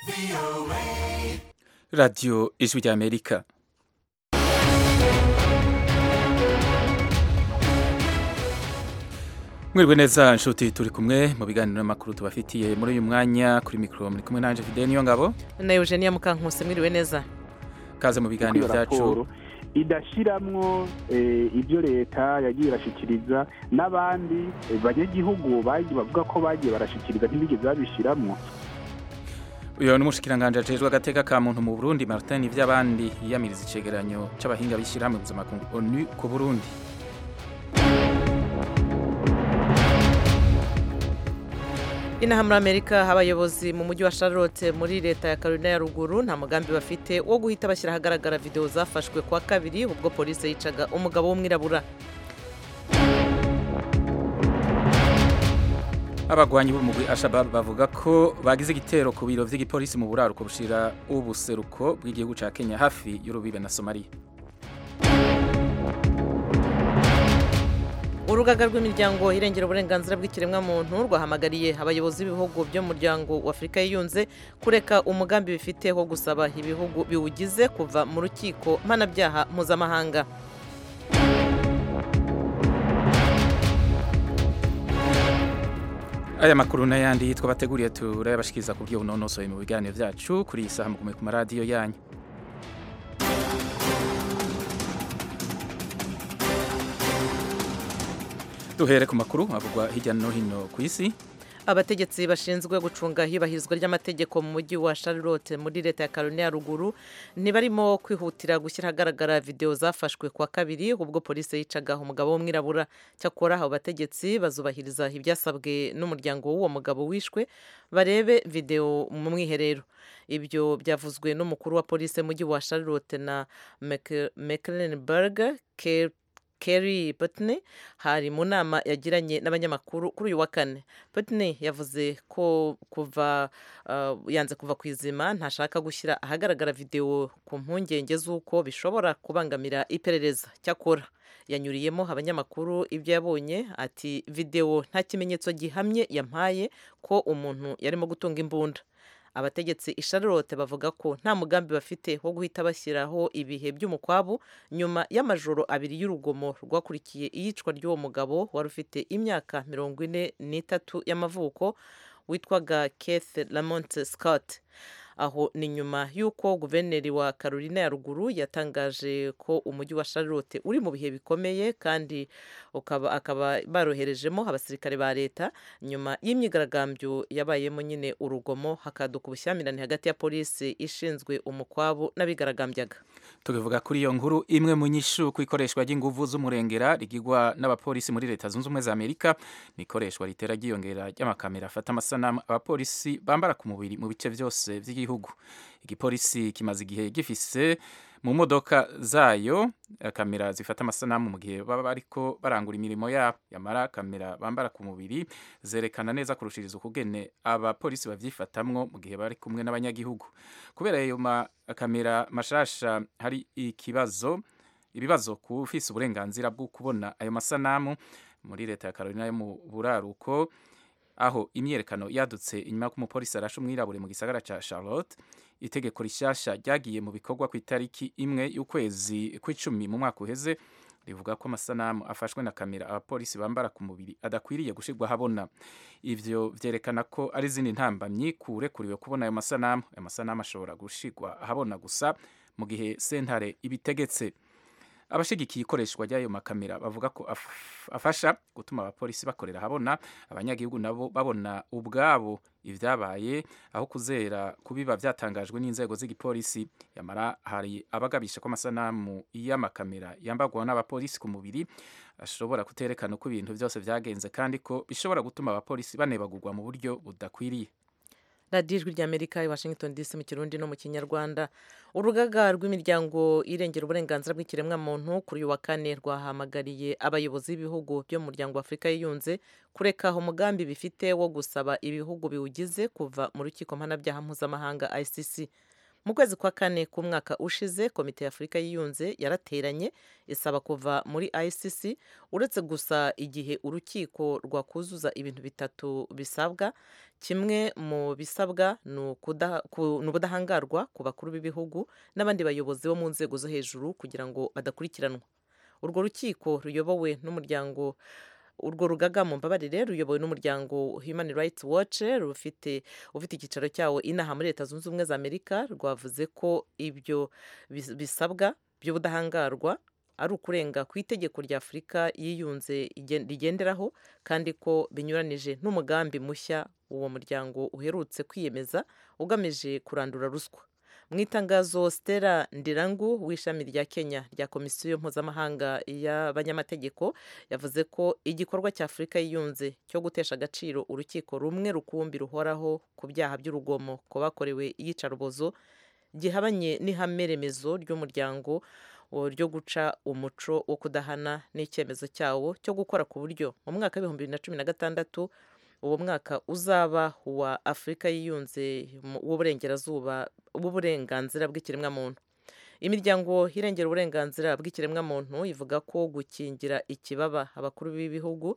radiyo ijwi ry'amerika mwiriwe neza nshuti turi kumwe mu biganiro n'amakuru tubafitiye muri uyu mwanya kuri mikoro muri kumwe nanje Fidel niyo ngabo na Eugenia Mukankuse mwiriwe neza kaze mu biganiro byacu idashiramwo ibyo leta yagiye irashikiriza n'abandi banyagihugu bavuga ko bagiye barashikiriza ntibigeze babishiramwo uyu ni umushikiranganje ajejwe agateka ka muntu mu Burundi Martin ivy'abandi yiyamiriza icegeranyo c'abahinga b'ishirahamwe mpuzamakungu ONU ku Burundi inaha muri amerika abayobozi mu mujyi wa charlotte muri leta ya carolina ya ruguru nta mugambi bafite wo guhita bashyira ahagaragara videwo zafashwe kuwa kabiri ubwo polisi yicaga umugabo w'umwirabura abagwanyi b'umugwi Al-Shabaab bavuga ko bagize igitero ku biro vy'igipolisi mu buraruko bushira ubuseruko bw'igihugu ca Kenya hafi y'urubibe na Somalia urugaga rw'imiryango irengera uburenganzira bw'ikiremwamuntu rwahamagariye abayobozi b'ibihugu byo mu muryango wa afurika yiyunze kureka umugambi bifite wo gusaba ibihugu biwugize kuva mu rukiko mpanabyaha mpuzamahanga aya makuru n'ayandi twabateguriye turayabashikiriza ku buryo bunonosoye mu biganiro byacu kuri iyi saha mugume ku maradiyo yanyu duhere ku makuru avugwa hirya no hino ku isi abategetsi bashinzwe gucunga iyubahirizwa ry'amategeko mu mujyi wa Charlotte muri leta ya Carolina ya ruguru ntibarimo kwihutira gushyira ahagaragara videwo zafashwe kwa kabiri ubwo polisi yicaga umugabo w'umwirabura cyakora abo bategetsi bazubahiriza ibyasabwe n'umuryango w'uwo mugabo wishwe barebe videwo mu mwiherero ibyo byavuzwe n'umukuru wa polisi mujyi wa Charlotte na Mecklenburg Kerry Putney hari mu nama yagiranye n'abanyamakuru kuri uyu wa kane Putney yavuze ko kuva uh, yanze kuva ku izima ntashaka gushyira ahagaragara videwo ku mpungenge z'uko bishobora kubangamira iperereza cyakora yanyuriyemo abanyamakuru ibyo yabonye ati videwo nta kimenyetso gihamye yampaye ko umuntu yarimo gutunga imbunda abategetsi i Charlotte bavuga ko nta mugambi bafite wo guhita bashyiraho ibihe by'umukwabu nyuma y'amajoro abiri y'urugomo rwakurikiye iyicwa ry'uwo mugabo wari ufite imyaka mirongo ine n'itatu y'amavuko witwaga Keith Lamont Scott aho ni nyuma y'uko guverineri wa Carolina ya ruguru yatangaje ko umujyi wa Charlotte uri mu bihe bikomeye kandi ukaba akaba baroherejemo abasirikare ba leta nyuma y'imyigaragambyo yabayemo nyine urugomo hakaduka ubushyamirane hagati ya polisi ishinzwe umukwabu n'abigaragambyaga tukivuga kuri iyo nkuru imwe mu nyishu ku ikoreshwa ry'inguvu z'umurengera rigirwa n'abapolisi muri leta zunze ubumwe za amerika ni ikoreshwa ritera ryiyongera ry'amakamera afata amasanamu abapolisi bambara ku mubiri mu bice byose by'igihugu igipolisi kimaze igihe gifise mu modoka zayo kamera zifata amasanamu mu gihe baba bariko barangura imirimo yabo yamara kamera bambara ku mubiri zerekana neza kurushiriza ukugene abapolisi bavyifatamwo mu gihe bari kumwe n'abanyagihugu kubera ayo makamera mashasha hari ikibazo ibibazo ku ufise uburenganzira bwo kubona ayo masanamu muri leta ya Carolina yo mu buraruko aho imyerekano yadutse inyuma y'uko umupolisi arashe umwirabure mu gisagara ca Charlotte itegeko rishasha ryagiye mu bikorwa ku itariki imwe y'ukwezi kw'icumi mu mwaka uheze rivuga ko amasanamu afashwe na kamera abapolisi bambara ku mubiri adakwiriye gushirwa habona ivyo vyerekana ko ari izindi ntambamyi kurekuriwe kubona ayo masanamu ayo masanamu ashobora gushirwa ahabona gusa mu gihe sentare ibitegetse abashigikiye ikoreshwa ry'ayo makamera bavuga ko afasha gutuma abapolisi bakorera habona abanyagihugu nabo babona ubwabo ibyabaye aho kuzera kubiba byatangajwe n'inzego z'igipolisi yamara hari abagabisha ko amasanamu y'amakamera yambagwa n'abapolisi ku mubiri ashobora kuterekana uko ibintu byose byagenze kandi ko bishobora gutuma abapolisi banebagurwa mu buryo budakwiriye radiyo ijwi ry'amerika i washington dc mu kirundi no mu kinyarwanda urugaga rw'imiryango irengera uburenganzira bw'ikiremwamuntu kuri uyu wa kane rwahamagariye abayobozi b'ibihugu byo mu muryango wa afurika yiyunze kureka umugambi bifite wo gusaba ibihugu biwugize kuva mu rukiko mpanabyaha mpuzamahanga icc mu kwezi kwa kane k'umwaka ushize komite y'afurika yiyunze yarateranye isaba kuva muri icc uretse gusa igihe urukiko rwakuzuza ibintu bitatu bisabwa kimwe mu bisabwa ni ubudahangarwa ku bakuru b'ibihugu n'abandi bayobozi bo mu nzego zo hejuru kugira ngo badakurikiranwa urwo rukiko ruyobowe n'umuryango urwo rugaga mu mbabarire ruyobowe n'umuryango human rights watch rufite ufite icyicaro cyawo inaha muri leta zunze ubumwe za amerika rwavuze ko ibyo bisabwa by'ubudahangarwa ari ukurenga ku itegeko rya afurika yiyunze rigenderaho kandi ko binyuranije n'umugambi mushya uwo muryango uherutse kwiyemeza ugamije kurandura ruswa mu itangazo stella ndirangu w'ishami rya kenya rya komisiyo mpuzamahanga y'abanyamategeko yavuze ko igikorwa cya afurika yiyunze cyo gutesha agaciro urukiko rumwe rukumbi ruhoraho ku byaha by'urugomo ku bakorewe iyicarubozo gihabanye n'ihame remezo ry'umuryango ryo guca umuco wo kudahana n'icyemezo cyawo cyo gukora ku buryo mu mwaka w'ibihumbi bibiri na cumi na gatandatu uwo mwaka uzaba uwa afurika yiyunze w'uburengerazuba w'uburenganzira bw'ikiremwamuntu imiryango irengera uburenganzira bw'ikiremwamuntu ivuga ko gukingira ikibaba abakuru b'ibihugu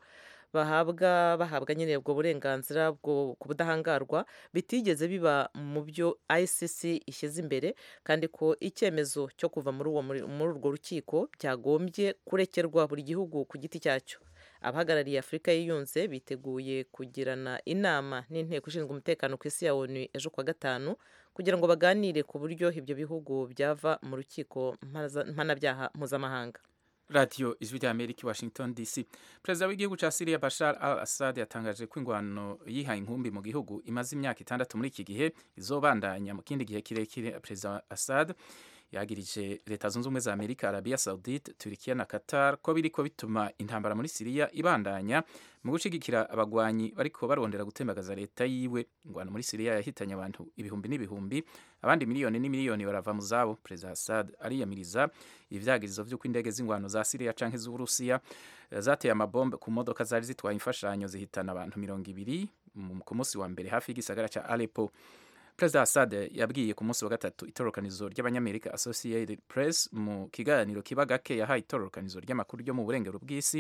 bahabwa bahabwa nyine ubwo burenganzira ku budahangarwa bitigeze biba mu byo icc ishyize imbere kandi ko icyemezo cyo kuva muri urwo rukiko byagombye kurekerwa buri gihugu ku giti cyacyo abahagarariye afurika yiyunze biteguye kugirana inama n'inteko ishinzwe umutekano ku isi ya onu ejo kuwa gatanu kugira ngo baganire ku buryo ibyo bihugu byava mu rukiko mpanabyaha mpuzamahanga radiyo ijwi rya amerika washington dc perezida w'igihugu cya siriya bashar al assad yatangaje ko ingwano yihaye inkumbi mu gihugu imaze imyaka itandatu muri iki gihe izobandanya mu kindi gihe kirekire perezida assad yagirije leta zunze ubumwe za amerika arabia saudite turikiya na qatar ko biriko bituma intambara muri siriya ibandanya mu gushigikira abagwanyi bariko barondera gutembagaza leta yiwe ingwano muri siriya yahitanye abantu ibihumbi n'ibihumbi abandi miliyoni n'imiliyoni barava mu zabo perezida assad ariyamiriza ivyagirizo vy'uko indege z'ingwano za siriya canke z'uburusiya zateye amabombe ku modoka zari zitwaye imfashanyo zihitana abantu mirongo ibiri ku munsi wa mbere hafi y'igisagara ca aleppo perezida assad yabwiye ku munsi wa gatatu itororokanizo ry'abanyamerika associated press mu kiganiro kiba gake yahaye itororokanizo ry'amakuru ryo mu burengero bw'isi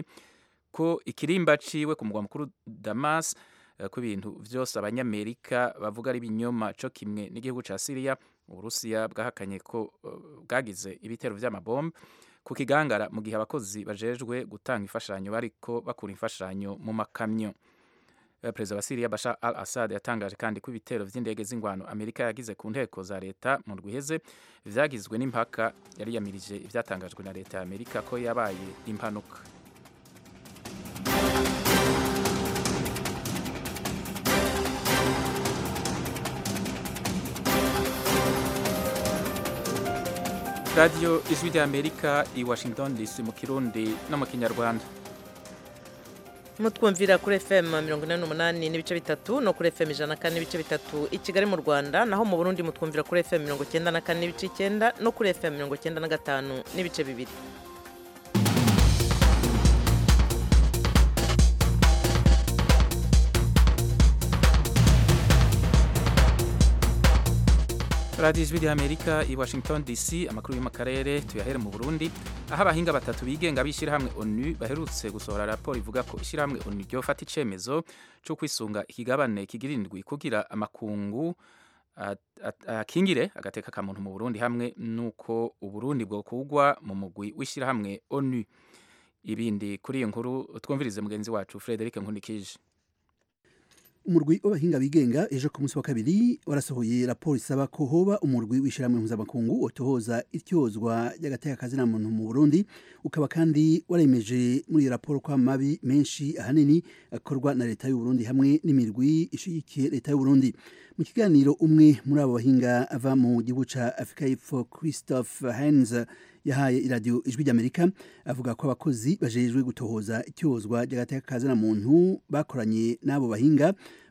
ko ikirimba ciwe ku mugwa mukuru damas ko ibintu vyose abanyamerika bavuga ari binyoma co kimwe n'igihugu ca siriya uburusiya bwahakanye ko bwagize ibitero vy'amabombe ku kigangara mu gihe abakozi bajejwe gutanga imfashanyo bariko bakura imfashanyo mu makamyo perezida wa siriya bashar al assad yatangaje kandi ko ibitero vy'indege z'ingwano amerika yagize ku nteko za leta mu rwiheze vyagizwe n'impaka yari yamirije ivyatangajwe na leta ya amerika ko yabaye impanuka radiyo ijwi rya amerika i washington dc mu kirundi no mu kinyarwanda mutwumvira kuri fm mirongo inani n'umunani n'ibice bitatu no kuri fm ijana na kane n'ibice bitatu i kigali mu rwanda naho mu burundi mutwumvira kuri fm mirongo icyenda na kane n'ibice icyenda no kuri fm mirongo icyenda na gatanu n'ibice bibiri radiyo ijwi rya amerika i washington dc amakuru yo mu karere tuyahere mu burundi aho abahinga batatu bigenga b'ishyirahamwe onu baherutse gusohora raporo ivuga ko ishyirahamwe onu ryofata icyemezo cyo kwisunga ikigabane kigirindwi kugira amakungu akingire agateka ka muntu mu burundi hamwe n'uko uburundi bwokugwa mu mugwi w'ishyirahamwe onu ibindi kuri iyo nkuru twumvirize mugenzi wacu frederic nkundikije umurwi w'abahinga bigenga ejo ku munsi wa kabiri warasohoye raporo isaba ko hoba umurwi w'ishyirahamwe mpuzamakungu utohoza ityozwa ry'agateka kazina muntu mu Burundi ukaba kandi waremeje muri iyo raporo ko amabi menshi ahanini akorwa na leta y'u Burundi hamwe n'imirwi ishigikiye leta y'u Burundi mu kiganiro umwe muri abo bahinga ava mu gihugu ca Afrika y'Epfo Christophe Heinz yahaye iradiyo ijwi ry'amerika avuga ko abakozi bajejwe gutohoza icyozwa ry'agateka kazina muntu bakoranye n'abo bahinga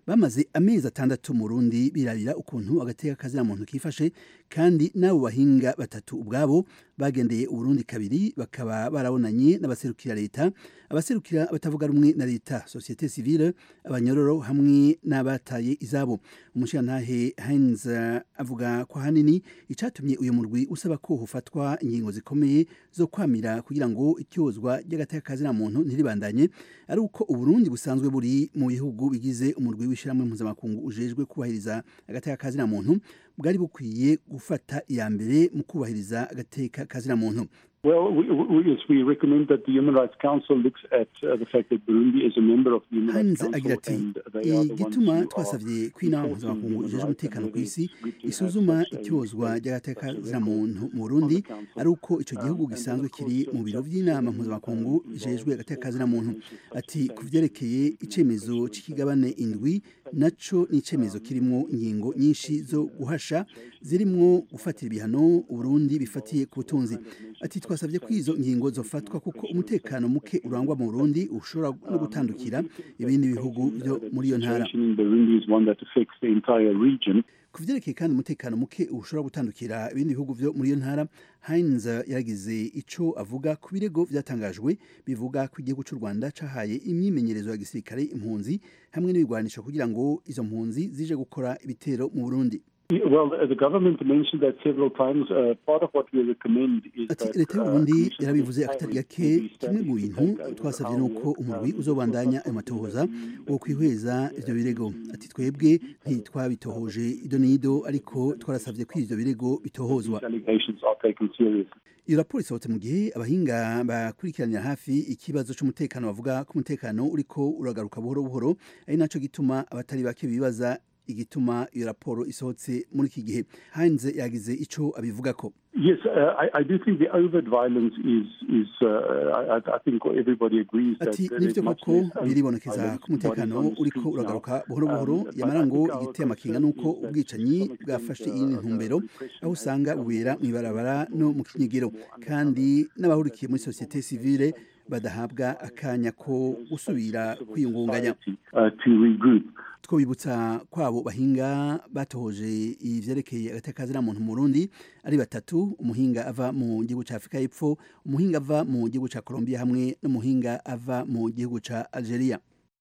bamaze amezi atandatu mu Burundi birabira ukuntu agateka kazina muntu kifashe kandi n'abo bahinga batatu ubwabo bagendeye Uburundi kabiri bakaba barabonanye n'abaserukira leta abaserukira batavuga rumwe na leta societe civile abanyororo hamwe n'abataye izabo umushirantahe Heinz avuga ko hanini icatumye uyu murwi usaba ko hufatwa ingingo zikomeye zo kwamira kugira ngo ityozwa ry'agateka kazina muntu ntiribandanye ari uko Uburundi busanzwe buri mu bihugu bigize umurwi w'ishiramwe mpuzamakungu ujejwe kubahiriza agateka kazina muntu bwari bukwiye gufata iya mbere mu kubahiriza agateka kazina muntu Well, we, we, yes, we recommend that the Human Rights Council looks at uh, the fact that Burundi is a member of the Human Rights Hanze agira Council ati and they are the ones igituma who twasavye are ko inama enforcing mpuzamakungu human ijejwe rights umutekano and ku isi it's good to have isuzuma such a- ityozwa such ry'agateka a kazina record muntu mu on Burundi the council. ari uko ico gihugu Um, and gisanzwe of course, kiri uh, mu biro Justice vy'inama Department, mpuzamakungu um, ijejwe involves agateka all kazina muntu organizations such as ati sanctions, ku vyerekeye icemezo c'ikigabane indwi naco ni icemezo kirimwo ingingo nyinshi zo guhasha zirimwo gufatira ibihano Uburundi bifatiye ku butunzi ati twasavye ko izo ngingo zofatwa kuko umutekano muke urangwa mu Burundi ushobora no gutandukira ibindi bihugu byo muri iyo ntara situation in Burundi is one that affects the entire region. ku vyerekeye kandi umutekano muke ushobora gutandukira ibindi bihugu vyo muri iyo ntara Heinz yaragize ico avuga ku birego vyatangajwe bivuga ko igihugu c'u Rwanda cahaye imyimenyerezo ya gisirikare impunzi hamwe n'ibigwanisho kugira ngo izo mpunzi zije gukora ibitero mu Burundi Well, the the government mentioned that several times. Uh, part of what we recommend is ati that leta uh, y'uburundi commissions yarabivuze of akatari inquiry gake will be kimwe mu established bintu to take twasavye over nuko our umurwi work, uzobandanya um, ayo matohoza the- wo kwihweza ivyo birego ati twebwe ntitwabitohoje ido n'ido ariko twarasavye ko ivyo birego bitohozwa These allegations are taken seriously. iyo raporo isohotse mu gihe abahinga bakurikiranira hafi ikibazo c'umutekano bavuga ko umutekano uriko uragaruka buhoro buhoro ari naco gituma abatari bake bibaza igituma iyo raporo isohotse muri iki gihe Heinz yagize ico abivugako Yes, uh, I, I do think the overt violence is is. Uh, I, I- I think everybody agrees that ati there is nivyo much koko less overt biribonekeza violence ko umutekano on the uriko streets now. uragaruka buhoro buhoro Um, but yamara I ngo think our igiteye amakenga concern nuko is that ubwicanyi to some extent, bwafashe uh, iyindi the ntumbero repression aho has usanga become bubera more mw'ibarabara no mu kinyegero kandi n'abahurikiye muri sosiyete sivile badahabwa akanya ko gusubira kwiyungunganya uh, to regroup. twobibutsa kwabo bahinga batohoje ivyerekeye agateka muntu mu Burundi ari batatu umuhinga ava mu gihugu ca Afrika y'Epfo umuhinga ava mu gihugu ca Colombia hamwe n'umuhinga ava mu gihugu ca Algeria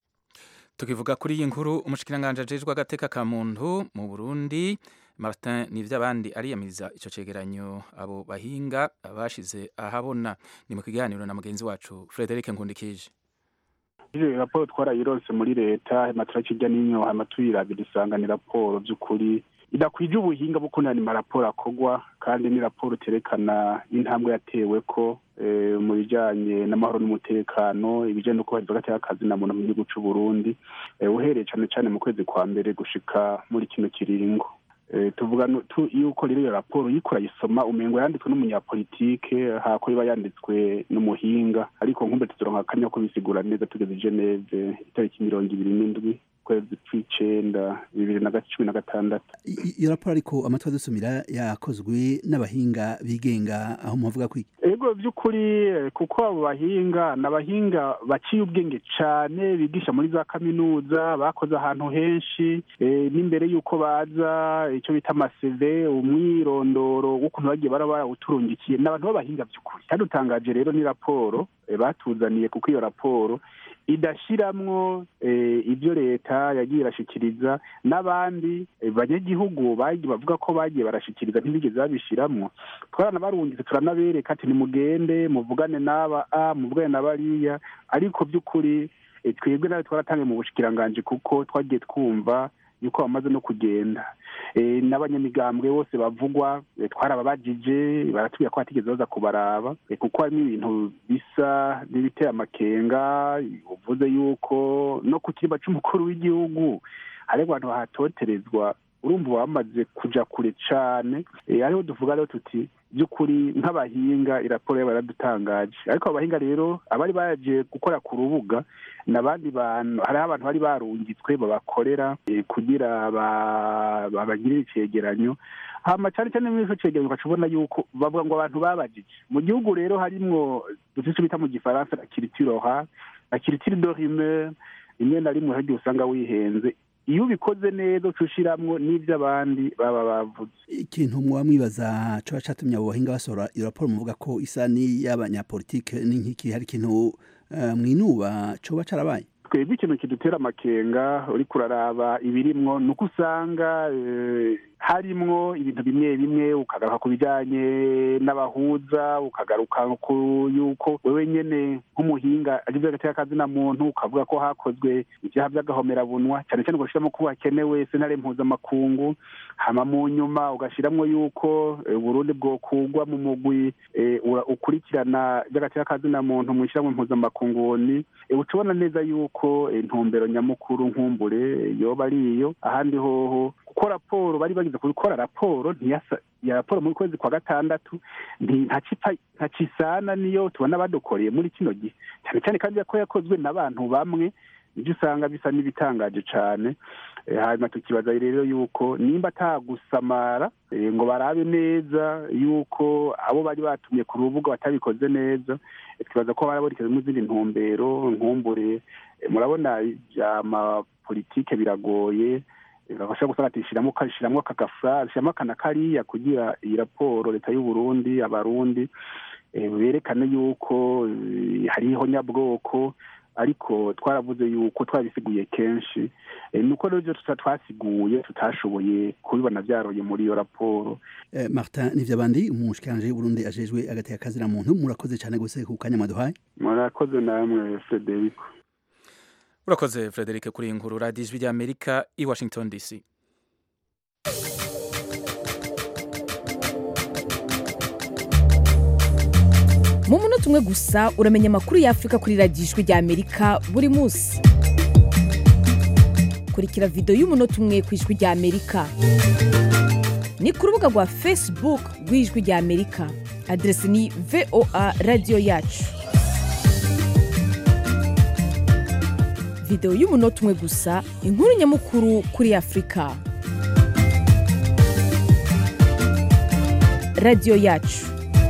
tukivuga kuri iyi nkuru umushikiranganje ajejwe agateka ka muntu mu Burundi Martin Nivyabandi ariyamiriza ico cegeranyo abo bahinga bashize ahabona ni mu kiganiro na mugenzi wacu Frederic Nkundikije iyo raporo twarayironse muri leta hama turakirya n'inyo hama tuyirabira dusanga ni raporo by'ukuri idakwije ubuhinga bwo kunani maraporo akorwa kandi ni raporo iterekana intambwe yatewe ko eh, mu bijanye n'amahoro n'umutekano ibijanye no kubahiriza agateka kazi na muntu mu gihugu c'u Burundi eh, uhereye cane cane mu kwezi kwa mbere gushika muri kino kiringo Eh, tuvuga nu- tu- yuko rero iyo raporo uriko urayisoma umengo yanditswe n'umunyapolitike hako iba yanditswe n'umuhinga ariko nkumbe tuzoronka akanya ko bisigura neza tugeze i geneve itariki mirongo ibiri n'indwi kwezi kw'icenda bibiri na ga- cumi na gatandatu I- i- iyo raporo ariko amatwi adusumira yakozwe n'abahinga bigenga aho muhavuga kwiki ego by'ukuri eh, kuko abo bahinga ni abahinga baciye ubwenge cane bigisha muri za kaminuza bakoze ahantu henshi eh, n'imbere y'uko baza icyo bita amaseve umwirondoro w'ukuntu bagiye bara barawuturungikiye ni abantu b'abahinga by'ukuri kandi utangaje rero ni raporo eh, batuzaniye kuko iyo raporo idashiramwo eh, ibyo leta yagiye irashikiriza n'abandi eh, banyagihugu bagiye bavuga ko bagiye barashikiriza ntibigeze babishiramwo twaranabarungitse turanabereka ati nimugende muvugane n'aba a muvugane na bariya ariko by'ukuri eh, twebwe nawe twaratangiye mu bushikiranganji kuko twagiye twumva yuko bamaze no kugenda Eh, n'abanyamigambwe bose bavugwa eh, twarababajije baratubwira ko batigeze baza kubaraba eh, kuko harimo ibintu bisa n'ibiteye amakenga uvuze yuko no ku kirimba c'umukuru w'igihugu hari abantu bahatoterezwa urumva bamaze kuja kure cane Eh, ariho duvuga rero tuti by'ukuri nk'abahinga iraporo yabo yaradutangaje ariko abo bahinga rero abari baje gukora ku rubuga ni abandi bantu hariho abantu bari barungitswe babakorera eh, kugira ba- babagirire icegeranyo hama cyane cyane muri ico cegeranyo ugaca ubona yuko bavuga ngo abantu babajije mu gihugu rero harimwo dufise ico bita mu gifaransa la culture orale la culture de rumeur rimwe na rimwe hagiye usanga wihenze iyo ubikoze neza uca ushiramwo n'ivyo abandi baba bavuze ikintu muba mwibaza coba catumye abo bahinga basohora iyo raporo muvuga ko isa n'iy'abanyapolitike n'inkiki hari ikintu uh, mwinuba coba carabaye twebwe ikintu kidutera amakenga uriko uraraba ibirimwo ni uko usanga harimwo ibintu bimwe bimwe ukagaruka ku bijyanye n'abahuza ukagaruka ku yuko wewe nyene nk'umuhinga agize agateka kazina muntu ukavuga ko hakozwe ibyaha by'agahomerabunwa cyane cyane ugashyiramo ko hakenewe sentare mpuzamakungu hama mu nyuma ugashyiramo yuko uburundi bwokugwa mu mugwi ukurikirana by'agateka kazina muntu mu ishyirahamwe mpuzamakungu ni uca ubona neza yuko intumbero nyamukuru nkumbure yoba ari iyo ahandi hoho kuko raporo bari bagize gukora raporo ntiyasa ya raporo muri kwezi kwa gatandatu ntacisana niyo tubona badukoreye muri kino gihe cyane cyane kandi ko yakozwe n'abantu bamwe ibyo usanga bisa n'ibitangaje cyane hanyuma tukibaza rero yuko nimba atagusamara ngo barabe neza yuko abo bari batumye ku rubuga batabikoze neza twibaza ko barabonekezamo izindi ntumbero nkumbure murabona amapolitike biragoye bashobora gusanga ati shyiramo shyiramo aka gafurari shyiramo aka na kariya kugira iyi raporo leta y'u Burundi abarundi berekane yuko hariho nyabwoko ariko twaravuze yuko twabisiguye kenshi nuko rero ibyo twasiguye tutashoboye kubibona byaroye muri iyo raporo martin nivyabandi umushikiranje w'uburundi ajejwe agateka kazira muntu murakoze cyane gose ku kanya mwaduhaye murakoze namwe frederico urakoze frederic kuri iyi nkuru radiyo ijwi ry'amerika i washington dc mu munota umwe gusa uramenya amakuru y'afurika kuri radiyo ijwi ry'amerika buri munsi kurikira videwo y'umunota umwe ku ijwi ry'amerika ni ku rubuga rwa facebook rw'ijwi ry'amerika aderesi ni voa radiyo yacu videwo y'umunota umwe gusa inkuru nyamukuru kuri afurika radiyo yacu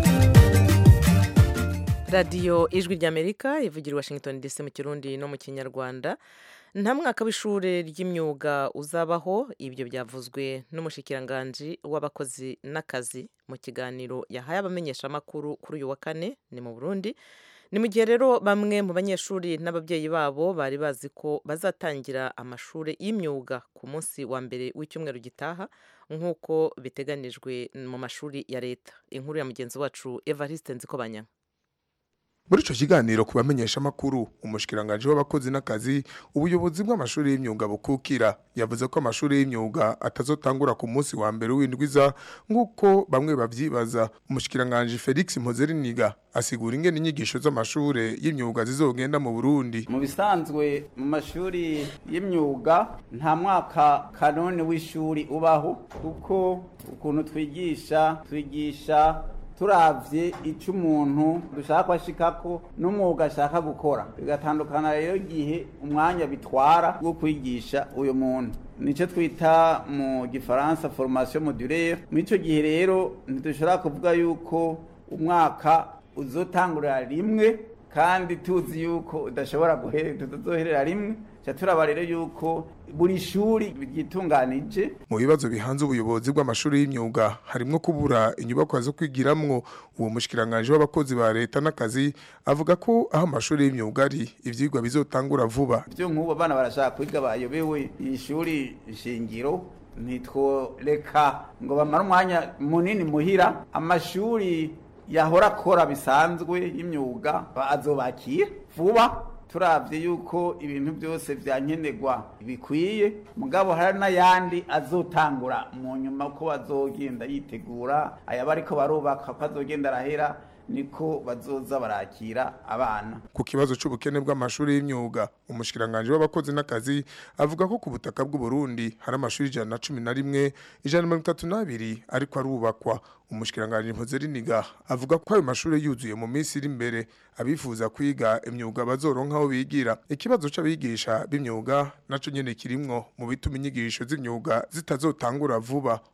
radiyo ijwi ry'amerika ivugira i washington dc mu kirundi no mu kinyarwanda nta mwaka w'ishuri ry'imyuga uzabaho ibyo byavuzwe n'umushikiranganji w'abakozi n'akazi mu kiganiro yahaye abamenyeshamakuru kuri uyu wa kane ni mu burundi ni mu gihe rero bamwe mu banyeshuri n'ababyeyi babo bari bazi ko bazatangira amashuri y'imyuga ku munsi wa mbere w'icyumweru gitaha nk'uko biteganijwe mu mashuri ya leta inkuru ya mugenzi wacu evariste nzikobanya muri ico kiganiro ku bamenyeshamakuru umushikiranganji w'abakozi n'akazi ubuyobozi bw'amashuri y'imyuga bukukira yavuze ko amashuri y'imyuga atazotangura ku munsi wa mbere w'indwiza nk'uko bamwe bavyibaza umushikiranganji felix mpozeriniga asigura ingene inyigisho z'amashure y'imyuga zizogenda mu burundi mu bisanzwe mu mashuri y'imyuga nta mwaka kanoni w'ishuri ubaho kuko ukuntu twigisha twigisha turavye ico umuntu dushaka kwashikako n'umwuga ashaka gukora bigatandukana rero igihe umwanya bitwara wo kwigisha uyo muntu nico twita mu gifaransa formation modulaire muri ico gihe rero ntidushobora kuvuga yuko umwaka uzotangurira rimwe kandi tuzi yuko udashobora tuzoherera rimwe ca turaba rero yuko buri shuri ryitunganije mu bibazo bihanze ubuyobozi bw'amashuri y'imyuga harimwo kubura inyubakwa zo kwigiramwo uwo mushikiranganje w'abakozi ba leta n'akazi avuga ko aho amashuri y'imyuga ari ivyigwa bizotangura vuba byo nk'ubu abana barashaka kwiga bayobewe ishuri shingiro ntitworeka ngo bamare umwanya munini muhira amashuri yahora akora bisanzwe y'imyuga azobakira vuba turavye yuko ibintu byose vyankenerwa bikwiye mugabo hari n'ayandi azotangura mu nyuma ko bazogenda yitegura ayaba ariko barubaka ko azogenda arahera niko bazoza barakira abana ku kibazo c'ubukene bw'amashuri y'imyuga umushikiranganje w'abakozi n'akazi avuga ko ku butaka bw'u Burundi hari amashuri ijana na cumi na rimwe ijana na mirongo itatu n'abiri ariko arubakwa umushikiranganje mpuzeriniga avuga ko ayo mashuri yuzuye mu minsi iri imbere abifuza kwiga imyuga bazoronka aho bigira ikibazo c'abigisha b'imyuga naco nyene kirimwo mu bituma inyigisho z'imyuga zitazotangura vuba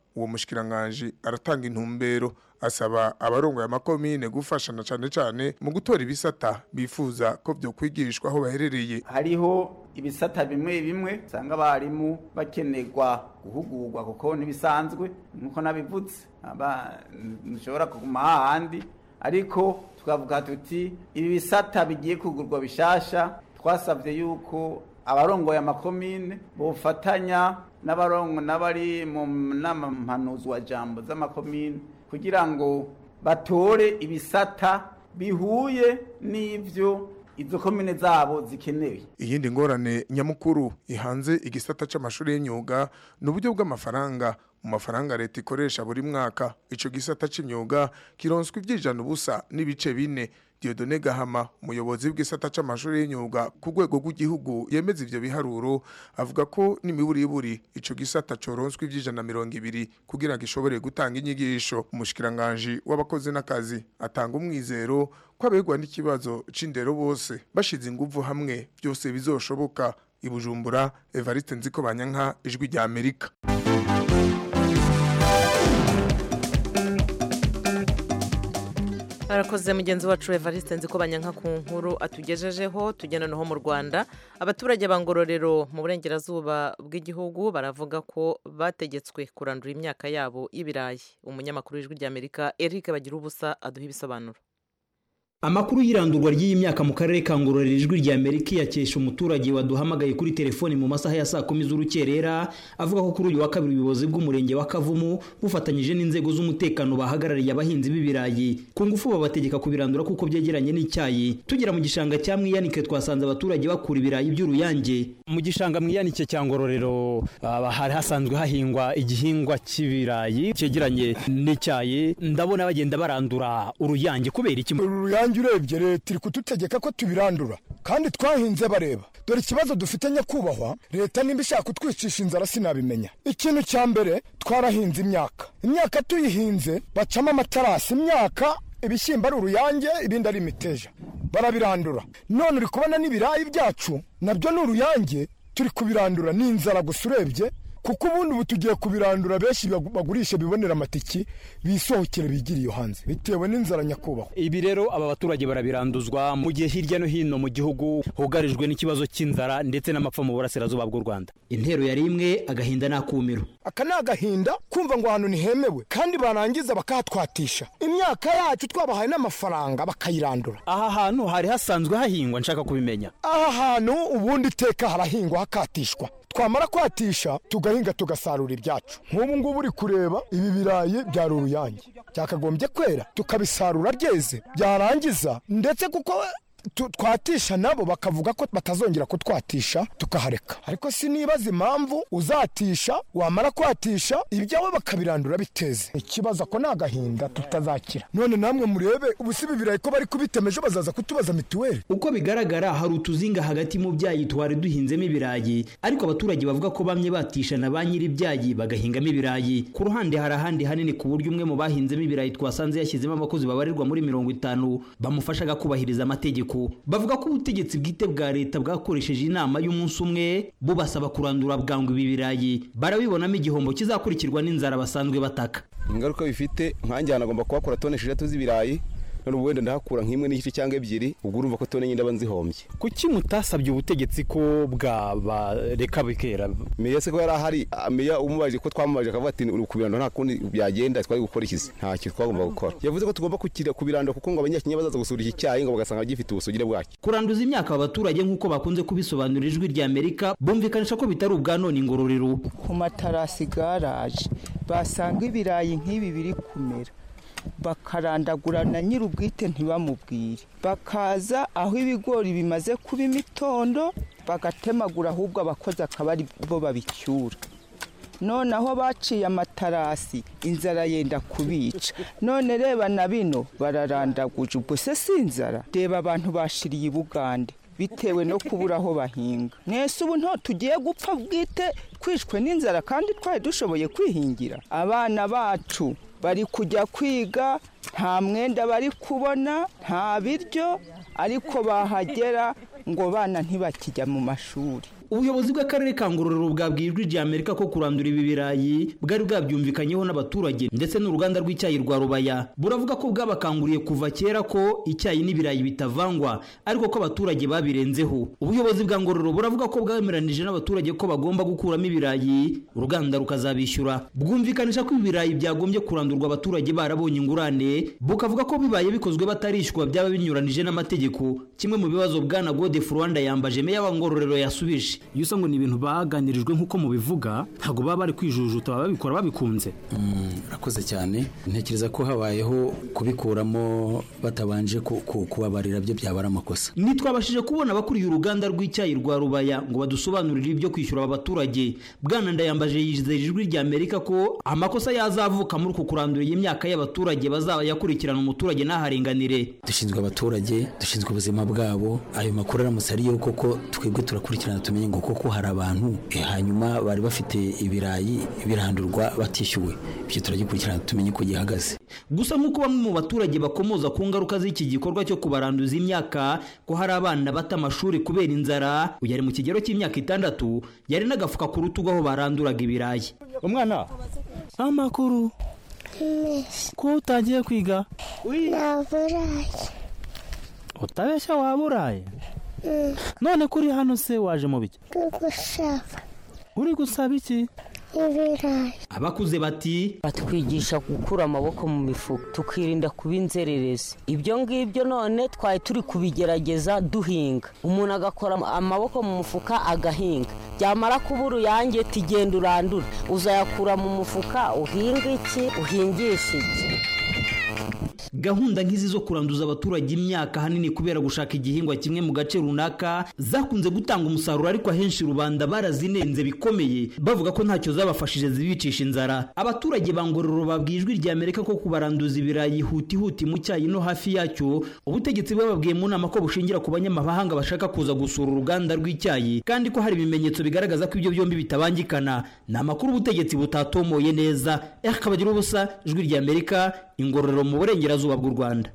uwo mushikiranganje aratanga intumbero asaba abarongoye amakomine gufashana cane cane mu gutora ibisata bifuza ko byo kwigishwa aho baherereye hariho ibisata bimwe bimwe usanga abarimu bakenerwa guhugurwa kuko ntibisanzwe nkuko nabivutse ntushobora kuguma hahandi ariko tukavuga tuti ibi bisata bigiye kugurwa bishasha twasabye yuko abarongoye amakomine bofatanya n'abarongo n'abari mu nama mpanuzwa jambo z'amakomine kugira ngo batore ibisata bihuye n'ivyo izo komine zabo zikenewe iyindi ngorane nyamukuru ihanze igisata c'amashuri y'imyuga ni uburyo bw'amafaranga mu mafaranga leta ikoresha buri mwaka ico gisata c'imyuga kironswa ivyijana ubusa n'ibice bine Diodone Gahama umuyobozi w'igisata c'amashuri y'imyuga ku rwego rw'igihugu yemeza ivyo biharuro avuga ko n'imiburiburi ico gisata coronswa ivyijana mirongo ibiri kugira ngo gishobore gutanga inyigisho umushikiranganje w'abakozi n'akazi atanga umwizero ko abegwa n'ikibazo c'indero bose bashize inguvu hamwe byose bizoshoboka ibujumbura Evariste Nziko Banyanka ijwi rya Amerika arakoze mugenzi wacu evariste nzi ko banyanka ku nkuru atugejejeho tugenda naho mu rwanda abaturage ba ngororero mu burengerazuba bw'igihugu baravuga ko bategetswe kurandura imyaka yabo y'ibirayi umunyamakuru w'ijwi ry'amerika eric bagira ubusa aduha ibisobanuro amakuru y'irandurwa ry'iyi myaka mu karere ka ngororero ijwi rya amerika yakesha umuturage waduhamagaye kuri telefoni mu masaha ya saa kumi z'urukerera avuga ko kuri uyu wa kabiri ubuyobozi bw'umurenge wa kavumu bufatanyije n'inzego z'umutekano bahagarariye abahinzi b'ibirayi ku ngufu babategeka kubirandura kuko byegeranye n'icyayi tugera mu gishanga cya mwiyanike twasanze abaturage bakura ibirayi by'uruyange mu gishanga mwiyanike cya ngororero hari hasanzwe hahingwa igihingwa cy'ibirayi cyegeranye n'icyayi ndabona bagenda barandura uruyange kubera iki uruyange urebye leta iri kudutegeka ko tubirandura kandi twahinze bareba dore ikibazo dufite nyakubahwa leta nimba ishaka kutwicisha inzara sinabimenya ikintu cya mbere twarahinze imyaka imyaka tuyihinze bacamo amatarasi imyaka ibishyimbo ari uruyange ibindi ari imiteja barabirandura none uri kubona n'ibirayi byacu nabyo ni uruyange turi kubirandura ni inzara gusa urebye kuko ubundi ubu tugiye kubirandura benshi bagurisha bibonera amatiki bisohokere bigira iyo hanze bitewe n'inzara nyakubahwa ibi rero aba baturage barabiranduzwa mu gihe hirya no hino mu gihugu hugarijwe n'ikibazo cy'inzara ndetse n'amapfa mu burasirazuba bw'u rwanda intero yari imwe agahinda n'akumiro aka ni agahinda kumva ngo ahantu ntihemewe kandi barangiza bakahatwatisha imyaka yacu twabahaye n'amafaranga bakayirandura aha hantu hari hasanzwe hahingwa nshaka kubimenya aha hantu ubundi iteka harahingwa hakatishwa twamara kwatisha tugahinga tugasarura ibyacu nk'ubu ngubu uri kureba ibi birayi byari uruyange byakagombye kwera tukabisarura ryeze byarangiza ndetse kuko twatisha nabo bakavuga ko batazongera kutwatisha tukahareka ariko sinibaza impamvu uzatisha wamara kwatisha ibyawe bakabirandura biteze ikibazo ko ni agahinda tutazakira none namwe murebe ubu si birayi ko bari kubitema ejo bazaza kutubaza mituweli uko bigaragara hari utuzinga hagati mu byayi twari duhinzemo ibirayi ariko abaturage bavuga ko bamwe batisha na ba nyiri ibyayi bagahingamo ibirayi ku ruhande hari ahandi hanini ku buryo umwe mu bahinzemo ibirayi twasanze yashyizemo abakozi babarirwa muri mirongo itanu bamufashaga kubahiriza amategeko bavuga ko ubutegetsi bwite bwa leta bwakoresheje inama y'umunsi umwe bubasaba kurandura bwangu ibi birayi barabibonamo igihombo kizakurikirwa n'inzara basanzwe bataka ingaruka bifite nkanjye ahantu agomba kuhakora tone eshatu z'ibirayi none ubu wenda ndahakura nk'imwe n'igice cyangwa ebyiri ubwo urumva ko tone nyine aba nzihombye kuki mutasabye ubutegetsi ko bwabareka bikera meya se ko yari ahari meya umubajije ko twamubajije akavuga ati kubirandura nta kundi byagenda twari gukora ikizi ntacyo twagomba gukora yavuze ko tugomba kubirandura kuko ngo abanyakenya bazaza gusura iki cyayi ngo bagasanga gifite ubusugire bwacyo kuranduza imyaka aba baturage nk'uko bakunze kubisobanurira ijwi rya amerika bumvikanisha ko bitari ubwa none ingororero ku matarasi garaje basanga ibirayi nk'ibi biri kumera bakarandagura na nyir'ubwite ntibamubwire bakaza aho ibigori bimaze kuba imitondo bagatemagura ahubwo abakozi akaba ari bo babicyura none aho baciye amatarasi inzara yenda kubica none reba na bino bararandaguje ubwo se si inzara reba abantu bashiriye i bugande bitewe no kubura aho bahinga mwese ubu nto tugiye gupfa bwite twishwe n'inzara kandi twari dushoboye kwihingira abana bacu bari kujya kwiga nta mwenda bari kubona nta biryo ariko bahagera ngo bana ntibakijya mu mashuri ubuyobozi bw'akarere ka ngororero bwabwiye ijwi rya amerika ko kurandura ibi birayi bwari bwabyumvikanyeho n'abaturage ndetse n'uruganda rw'icyayi rwa rubaya buravuga ko bwabakanguriye kuva kera ko icyayi n'ibirayi bitavangwa ariko ko abaturage babirenzeho ubuyobozi bwa ngororero buravuga ko bwemeranije n'abaturage ko bagomba gukuramo ibirayi uruganda rukazabishyura bwumvikanisha ko ibirayi byagombye kurandurwa abaturage barabonye ingurane bukavuga ko bibaye bikozwe batarishyurwa byaba binyuranije n'amategeko kimwe mu bibazo bwana gode rwanda yambaje meya wa ngororero yasubije iyo usanga ni ibintu baganirijwe nk'uko mubivuga ntabwo baba bari kwijujuta baba babikora babikunze urakoze cyane ntekereza ko habayeho kubikuramo batabanje kubabarira byo byaba ari amakosa ntitwabashije kubona abakuriye uruganda rw'icyayi rwa rubaya ngo badusobanurire ibyo kwishyura aba baturage bwana ndayambaje yizeye ijwi rya amerika ko amakosa yazavuka muri uku kurandura iyi myaka y'abaturage bazaba yakurikirana umuturage n'aharenganire dushinzwe abaturage dushinzwe ubuzima bwabo ayo makuru aramutse ariyo koko twebwe turakurikirana tumenye ngo koko hari abantu hanyuma bari bafite ibirayi birandurwa batishyuwe ibyo turagikurikirana tumenye uko gihagaze gusa nk'uko bamwe mu baturage bakomoza ku ngaruka z'iki gikorwa cyo kubaranduza imyaka ko hari abana bata amashuri kubera inzara uyu ari mu kigero cy'imyaka itandatu yari n'agafuka ku rutugu aho baranduraga ibirayi umwana amakuru ko utangiye kwiga naburaye utabeshya waba uraye none kuri hano se waje mu biki gusaba uri gusaba iki ibirayi abakuze bati batwigisha gukura amaboko mu mifuka tukirinda kuba inzererezi ibyo ngibyo none twari turi kubigerageza duhinga umuntu agakora amaboko mu mufuka agahinga byamara kuba uruyange tugenda urandura uzayakura mu mufuka uhinga iki uhingisha iki gahunda nk'izi zo kuranduza abaturage imyaka ahanini kubera gushaka igihingwa kimwe mu gace runaka zakunze gutanga umusaruro ariko ahenshi rubanda barazinenze bikomeye bavuga ko ntacyo zabafashije zibicisha inzara abaturage ba ngororero babwiye ijwi rya amerika ko kubaranduza ibirayi huti huti mu cyayi no hafi yacyo ubutegetsi bwababwiye mu nama ko bushingira ku banyamahanga bashaka kuza gusura uruganda rw'icyayi kandi ko hari ibimenyetso bigaragaza ko ibyo byombi bitabangikana ni amakuru ubutegetsi butatomoye neza akabagira ubusa ijwi rya amerika ingororero mu burengerazuba bw'u rwanda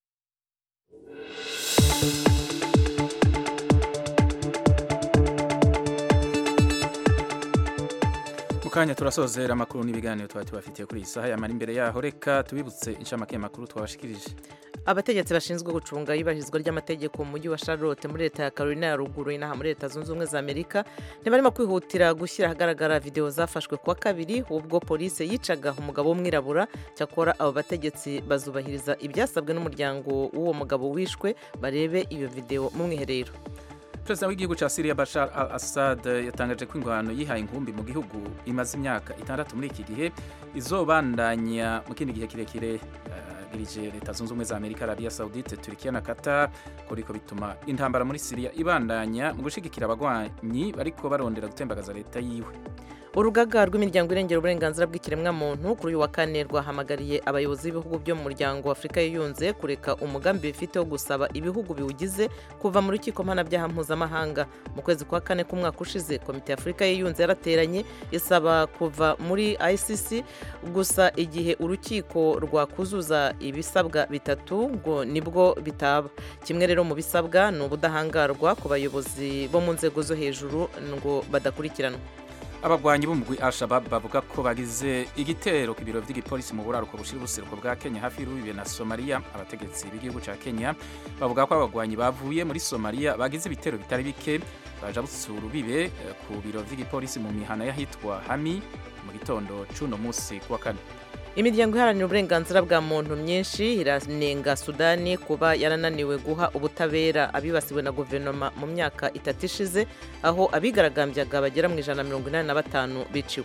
mukanya turasozera amakuru n'ibiganiro tuba tubafitiye kuri iyi saha yamara imbere yaho reka tubibutse inshamake y'amakuru twabashikirije abategetsi bashinzwe gucunga iyubahirizwa ry'amategeko mu mujyi wa charlotte muri leta ya carolina ya ruguru inaha muri leta zunze ubumwe za amerika ntibarimo kwihutira gushyira ahagaragara videwo zafashwe kuwa kabiri ubwo polisi yicaga umugabo w'umwirabura cyakora abo bategetsi bazubahiriza ibyasabwe n'umuryango w'uwo mugabo wishwe barebe iyo videwo mu mwiherero perezida w'igihugu cya Syria Bashar al-Assad yatangaje ko ingwano yihaye inkumbi mu gihugu imaze imyaka itandatu muri iki gihe izobandanya mu kindi gihe kirekire girije leta zunze ubumwe za amerika arabiya saudite turikiya na qatar ko riko bituma intambara muri Syria ibandanya mu gushigikira abagwanyi bariko barondera gutembagaza leta yiwe urugaga rw'imiryango irengera uburenganzira bw'ikiremwamuntu kuri uyu wa kane rwahamagariye abayobozi b'ibihugu byo mu muryango wa afurika yiyunze kureka umugambi bifite wo gusaba ibihugu biwugize kuva mu rukiko mpanabyaha mpuzamahanga mu kwezi kwa kane k'umwaka ushize komite ya afurika yiyunze yarateranye isaba kuva muri icc gusa igihe urukiko rwakuzuza ibisabwa bitatu ngo nibwo bitaba kimwe rero mu bisabwa ni ubudahangarwa ku bayobozi bo mu nzego zo hejuru ngo badakurikiranwa abagwanyi b'umugwi al-shabab bavuga ko bagize igitero ku biro by'igipolisi mu buraruko bushira ubuseruko bwa kenya hafi y'urubibe na somaliya abategetsi b'igihugu cya kenya bavuga ko abagwanyi bavuye muri somaliya bagize ibitero bitari bike baja butsura urubibe ku biro by'igipolisi mu mihana y'ahitwa hami mu gitondo c'uno munsi kuwa kane imiryango iharanira uburenganzira bwa muntu myinshi iranenga sudani kuba yarananiwe guha ubutabera abibasiwe na guverinoma mu myaka itatu ishize aho abigaragambyaga bagera mu ijana na mirongo inani na batanu biciwe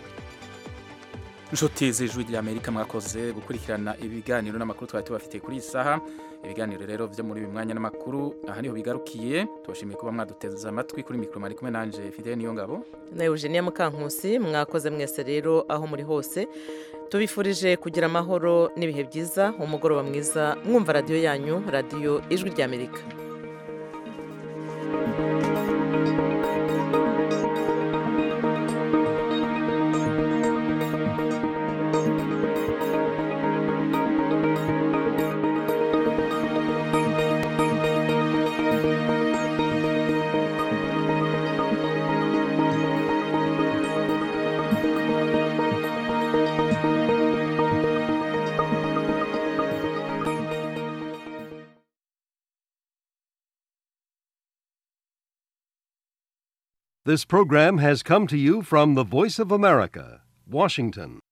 inshuti z'ijwi ry'amerika mwakoze gukurikirana ibiganiro n'amakuru twari tubafitiye kuri iyi saha ibiganiro rero byo muri uyu mwanya n'amakuru aha niho bigarukiye tubashimiye kuba mwaduteze amatwi kuri mikoro mari kumwe nanje fidele niyo ngabo na eugenia mukankusi mwakoze mwese rero aho muri hose tubifurije kugira amahoro n'ibihe byiza umugoroba mwiza mwumva radiyo yanyu radiyo ijwi ry'amerika This program has come to you from the Voice of America, Washington.